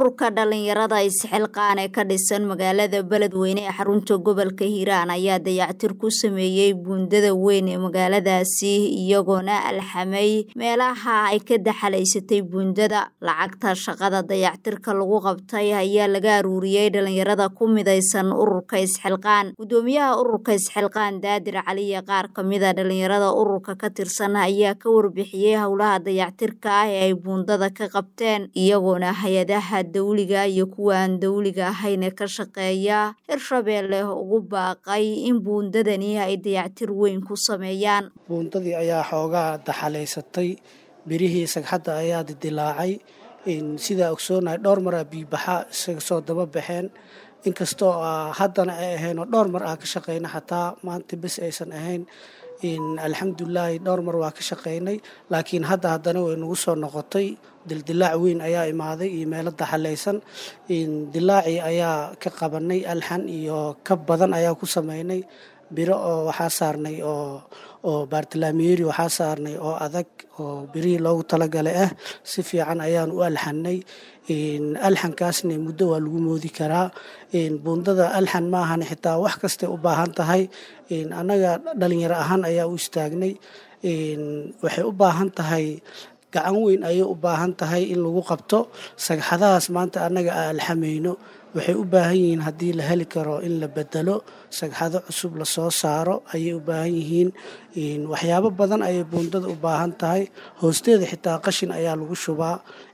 ururka dhalinyarada isxilqaan ee ka dhisan magaalada beledweyne ee xarunta gobolka hiiraan ayaa dayactir ku sameeyey buundada weyn ee magaaladaasi iyagoona alxamay meelaha ay ka daxalaysatay buundada lacagta shaqada dayactirka lagu qabtay ayaa laga aruuriyey dhalinyarada ku midaysan ururka isxilqaan gudoomiyaha ururka isxilqaan daadir caliya qaar kamida dhalinyarada ururka ka tirsan ayaa ka warbixiyey howlaha dayactirka ah ee ay buundada ka qabteen iyagoona hay-adaha dawliga iyo kuwa aan dawliga ahayne ka shaqeeya hirshabeelle ugu baaqay in buundadani ay dayactir weyn ku sameeyaan buundadii ayaa xoogaa daxalaysatay birihii sagxadda ayaa didilaacay sidaa ogsoonahay dhowr maraa biibaxa isaga soo daba baxeen inkastoo haddana ay ahayn oo dhowr mar ah ka shaqeyna xataa maanta bes aysan ahayn alxamdulilaahi dhowr mar waa ka shaqeynay laakiin hadda haddana way nagu soo noqotay dildilaac weyn ayaa imaaday iyo meelo daxalaysan dilaacii ayaa ka qabanay alxan iyo ka badan ayaa ku sameynay biro oo waxaa saarnay oo oo baartalaamiyeri waxaa saarnay oo adag oo birihii loogu talagalay ah si fiican ayaan u alxanay alxankaasna muddo waa lagu moodi karaa buundada alxan maahan xitaa wax kastay u baahan tahay annaga dhalinyaro ahaan ayaa u istaagnay waxay u baahan tahay gacan weyn ayay u baahan tahay in lagu qabto sagxadahaas maanta annaga aan alxamayno waxay u baahan yihiin haddii la heli karo in la bedelo sagxado cusub lasoo saaro ayay u baahan yihiin waxyaabo badan ayay buundada u baahan tahay hoosteeda xitaa qashin ayaa lagu shubaa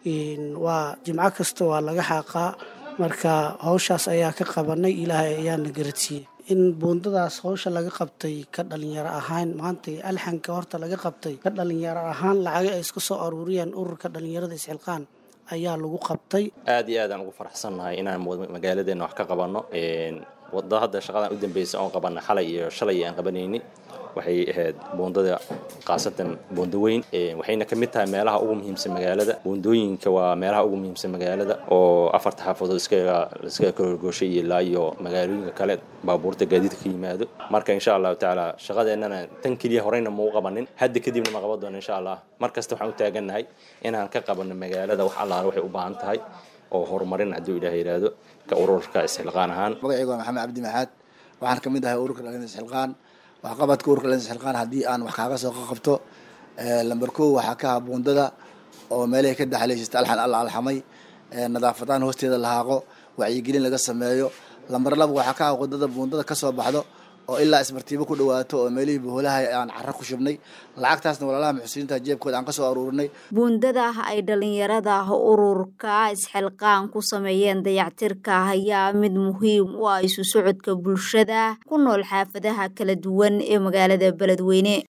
waa jimco kasta waa laga xaaqaa marka howshaas ayaa ka qabanay ilaahay ayaana garadsiiyey in buundadaas howsha laga qabtay ka dhalinyaro ahaan maanta alxanka horta laga qabtay ka dhalinyaro ahaan lacaga ay iska soo aruuriyeen ururka dhalinyarada isxilqaan ayaa lagu qabtay aad iyo aadaan ugu faraxsannahay inaan magaaladeena wax ka qabanno wada hadda shaqadan u dambeysa oon qabanna xalay iyo shalay aan qabanayni waxay ahayd buundada khaasatan buundo weyn waxayna ka mid tahay meelaha ugu muhiimsan magaalada buundooyinka waa meelaha ugu muhiimsan magaalada oo afarta xaafadood iskaga iskaga kororgooshay ilaa iyo magaalooyinka kale baabuurta gaadiidka ka yimaado marka insha allahu tacaala shaqadeennana tan keliya horeyna mau qabanin hadda kadibna ma qaban doono insha allah mar kasta waxaan u taagannahay inaan ka qabanno magaalada wax allaala waxay u baahan tahay oo horumarin hadduu ilaah yidhaahdo ka ururka isxilqaan ahaan magacaygu waa maxamed cabdi maxaad waxaan ka mid ahay ururka dhalin isxilqaan waxqabadka ururka dhalin isxilqaan haddii aan wax kaaga soo qabto lamber kow waxaa ka aha buundada oo meelahay ka daxalaysata alxan alla alxamay nadaafadaan hoosteeda lahaaqo wacyigelin laga sameeyo lamber laba waxaa ka ah wadada buundada kasoo baxdo oo ilaa ismartiibo ku dhawaato oo meelihii boholaha aan caro ku shubnay lacagtaasna walaalaha muxsiniinta jeebkooda aan kasoo aruurinay buundada ay dhalinyarada ururka isxilqaan ku sameeyeen dayactirka ayaa mid muhiim u ah isu socodka bulshada ku nool xaafadaha kala duwan ee magaalada beledweyne